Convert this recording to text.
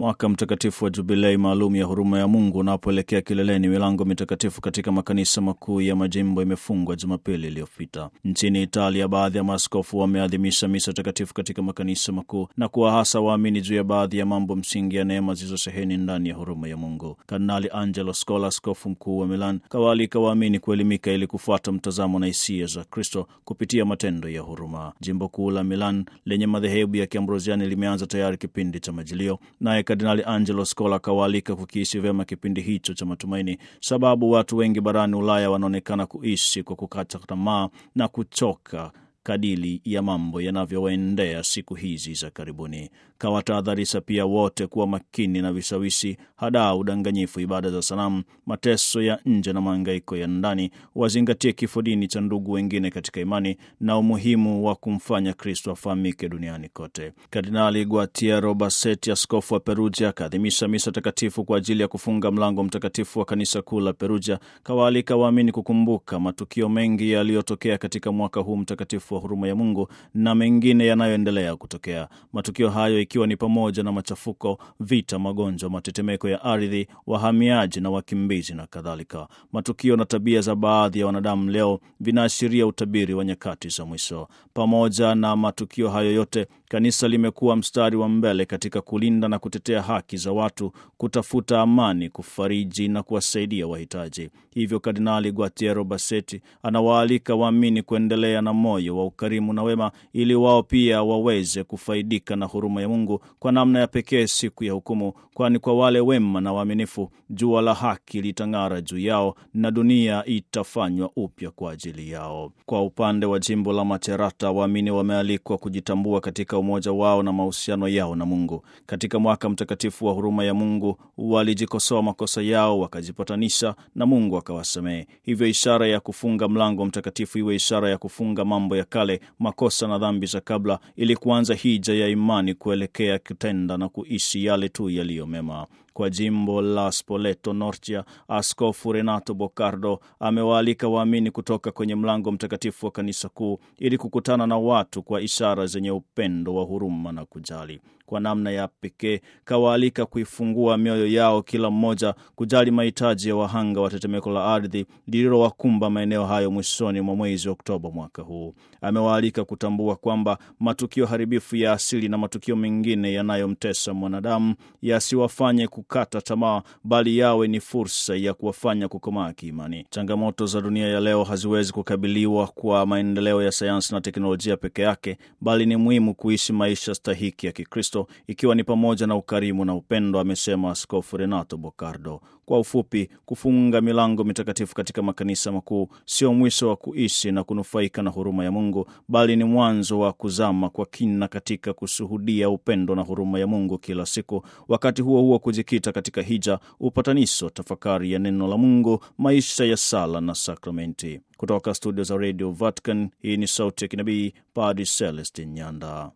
Mwaka mtakatifu wa Jubilei maalum ya huruma ya Mungu unapoelekea kileleni, milango mitakatifu katika makanisa makuu ya majimbo imefungwa Jumapili iliyopita. Nchini Italia, baadhi ya maaskofu wameadhimisha misa takatifu katika makanisa makuu na kuwahasa waamini juu ya baadhi ya mambo msingi ya neema zilizosheheni ndani ya huruma ya Mungu. Kardinali Angelo Scola, askofu mkuu wa Milan, kawaalika waamini kuelimika ili kufuata mtazamo na hisia za Kristo kupitia matendo ya huruma. Jimbo kuu la Milan lenye madhehebu ya Kiambrosiani limeanza tayari kipindi cha Majilio, naye Kardinali Angelo Scola kawaalika kukiishi vyema kipindi hicho cha matumaini, sababu watu wengi barani Ulaya wanaonekana kuishi kwa kukata tamaa na kuchoka kadili ya mambo yanavyowaendea siku hizi za karibuni. Kawatahadharisha pia wote kuwa makini na vishawishi, hadaa, udanganyifu, ibada za sanamu, mateso ya nje na mahangaiko ya ndani. Wazingatie kifo dini cha ndugu wengine katika imani na umuhimu wa kumfanya Kristo afahamike duniani kote. Kardinali Guatiero Bassetti, askofu wa Perugia, akaadhimisha misa takatifu kwa ajili ya kufunga mlango mtakatifu wa kanisa kuu la Perugia. Kawaalika waamini kukumbuka matukio mengi yaliyotokea katika mwaka huu mtakatifu wa huruma ya Mungu na mengine yanayoendelea kutokea. Matukio hayo ikiwa ni pamoja na machafuko, vita, magonjwa, matetemeko ya ardhi, wahamiaji na wakimbizi na kadhalika. Matukio na tabia za baadhi ya wanadamu leo vinaashiria utabiri wa nyakati za mwisho. Pamoja na matukio hayo yote, kanisa limekuwa mstari wa mbele katika kulinda na kutetea haki za watu, kutafuta amani, kufariji na kuwasaidia wahitaji. Hivyo Kardinali Guatiero Bassetti anawaalika waamini kuendelea na moyo wa ukarimu na wema, ili wao pia waweze kufaidika na huruma ya Mungu kwa namna ya pekee siku ya hukumu, kwani kwa wale wema na waaminifu jua la haki litang'ara juu yao na dunia itafanywa upya kwa ajili yao. Kwa upande wa jimbo la Macerata, waamini wamealikwa kujitambua katika umoja wao na mahusiano yao na Mungu. Katika mwaka mtakatifu wa huruma ya Mungu walijikosoa makosa yao, wakajipatanisha na Mungu akawasamehe. Hivyo ishara ya kufunga mlango mtakatifu iwe ishara ya kufunga mambo ya kale, makosa na dhambi za kabla, ili kuanza hija ya imani kuelekea kutenda na kuishi yale tu yaliyo mema. Kwa jimbo la Spoleto Norcia, Askofu Renato Bocardo amewaalika waamini kutoka kwenye mlango mtakatifu wa kanisa kuu ili kukutana na watu kwa ishara zenye upendo wa huruma na kujali. Kwa namna ya pekee kawaalika kuifungua mioyo yao kila mmoja kujali mahitaji ya wahanga wa tetemeko la ardhi lililowakumba maeneo hayo mwishoni mwa mwezi Oktoba mwaka huu. Amewaalika kutambua kwamba matukio haribifu ya asili na matukio mengine yanayomtesa mwanadamu yasiwafanye kukata tamaa, bali yawe ni fursa ya kuwafanya kukomaa kiimani. Changamoto za dunia ya leo haziwezi kukabiliwa kwa maendeleo ya sayansi na teknolojia peke yake, bali ni muhimu kuishi maisha stahiki ya Kikristo ikiwa ni pamoja na ukarimu na upendo, amesema Askofu Renato Bocardo. Kwa ufupi, kufunga milango mitakatifu katika makanisa makuu sio mwisho wa kuishi na kunufaika na huruma ya Mungu, bali ni mwanzo wa kuzama kwa kina katika kushuhudia upendo na huruma ya Mungu kila siku. Wakati huo huo, kujikita katika hija, upatanisho, tafakari ya neno la Mungu, maisha ya sala na sakramenti. Kutoka studio za Radio Vatican, hii ni sauti ya kinabii, Padre Celestin Nyanda.